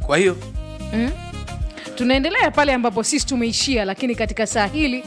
kwa hiyo tunaendelea pale ambapo sisi tumeishia lakini katika saa hili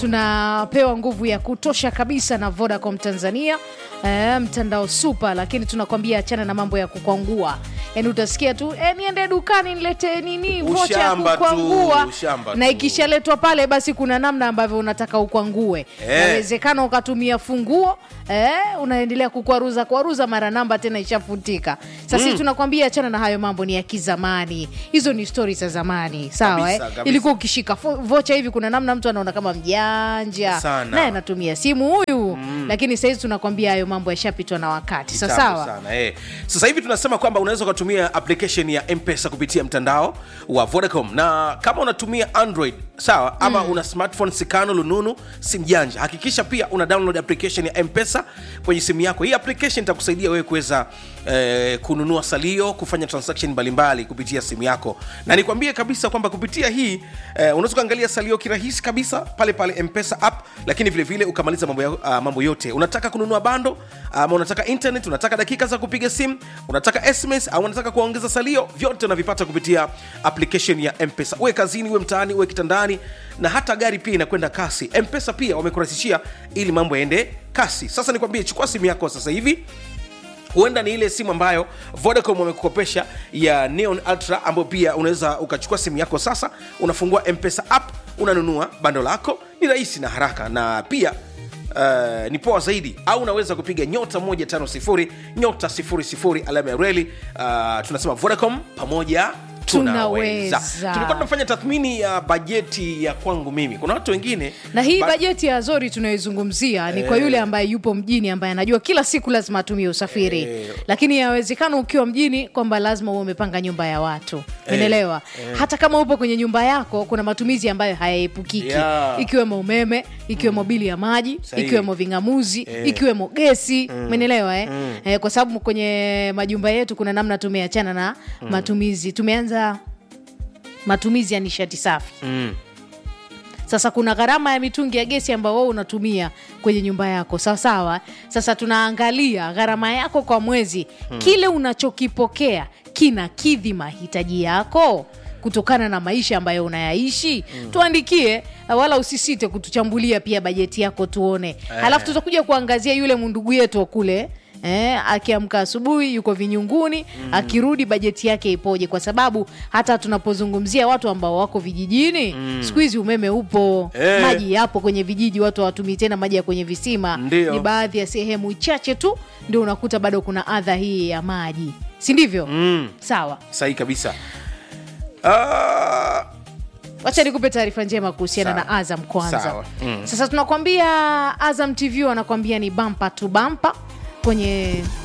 tunapewa nguvu ya kutosha kabisa na vodacom tanzania e, mtandao super lakini tunakwambia achana na mambo ya kukwangua yaani utasikia tu e, niende dukani nilete nini vocha ya Ushamba tu, kukwangua ushamba na tu. ikishaletwa pale basi kuna namna ambavyo unataka ukwangue Eh. inawezekana ukatumia funguo eh, unaendelea kukwaruza kwaruza mara namba tena ishafutika sasa sisi tunakwambia achana na hayo mambo ni ya kizamani hizo ni stori za zamani sawa Kabisa, eh? kabisa. ilikuwa ukishika fo- vocha hivi kuna namna mtu anaona kama mjanja Sana. naye anatumia simu huyu lakini sahizi tunakwambia hayo mambo yashapitwa na wakati sa Kitambo sawa sana, eh. Sasa hivi tunasema kwamba unaweza ukatumia application ya Mpesa kupitia mtandao wa Vodacom, na kama unatumia Android sawa, ama una smartphone sikano lununu, simu janja, hakikisha pia una download application ya Mpesa kwenye simu yako. Hii application itakusaidia wewe kuweza eh, kununua salio, kufanya transaction mbalimbali kupitia simu yako, na nikwambie kabisa kwamba kupitia hii eh, unaweza ukaangalia salio kirahisi kabisa pale pale Mpesa app, lakini vile vile ukamaliza mambo, ya, uh, mambo yote. Unataka kununua bando ama unataka internet, unataka dakika za kupiga simu, unataka SMS au unataka kuongeza salio, vyote unavipata kupitia application ya Mpesa. Uwe kazini, uwe mtaani, uwe kitandani, na hata gari pia inakwenda kasi. Mpesa pia wamekurahisishia ili mambo yaende kasi. Sasa nikwambie, chukua simu yako sasa hivi huenda ni ile simu ambayo vodacom wamekukopesha ya neon ultra ambayo pia unaweza ukachukua simu yako sasa unafungua mpesa app unanunua bando lako ni rahisi na haraka na pia Uh, ni poa zaidi au unaweza kupiga nyota 150 nyota 00 alama ya reli uh, tunasema vodacom pamoja tunaweza Tunaweza. tulikuwa tunafanya tathmini ya bajeti ya kwangu mimi kuna watu wengine na hii ba- bajeti ya zori tunayoizungumzia ni kwa yule ambaye yupo mjini ambaye anajua kila siku lazima atumie usafiri Eh. lakini yawezekana ukiwa mjini kwamba lazima uwe umepanga nyumba ya watu umeelewa hata kama upo kwenye nyumba yako kuna matumizi ambayo hayaepukiki Yeah. ikiwemo umeme ikiwemo bili ya maji Sahihi. ikiwemo vingamuzi ikiwemo gesi umenelewa eh? Eh, kwa sababu kwenye majumba yetu kuna namna tumeachana na matumizi tumeanza matumizi ya nishati safi mm. sasa kuna gharama ya mitungi ya gesi ambayo wewe unatumia kwenye nyumba yako sawa sawa sasa tunaangalia gharama yako kwa mwezi kile unachokipokea kinakidhi mahitaji yako kutokana na maisha ambayo unayaishi tuandikie wala usisite kutuchambulia pia bajeti yako tuone halafu tutakuja kuangazia yule mundugu yetu wa kule Eh, akiamka asubuhi yuko vinyunguni akirudi bajeti yake ipoje kwa sababu hata tunapozungumzia watu ambao wako vijijini siku hizi umeme upo Eh. maji yapo kwenye vijiji watu hawatumii tena maji ya kwenye visima Ndio. ni baadhi ya sehemu chache tu ndio unakuta bado kuna adha hii ya maji si ndivyo Mm. sawa sahihi kabisa Ah, wacha nikupe taarifa njema kuhusiana Sawa. na azam kwanza Sawa. Mm. sasa tunakwambia azam tv wanakwambia ni bampa tu bampa kwenye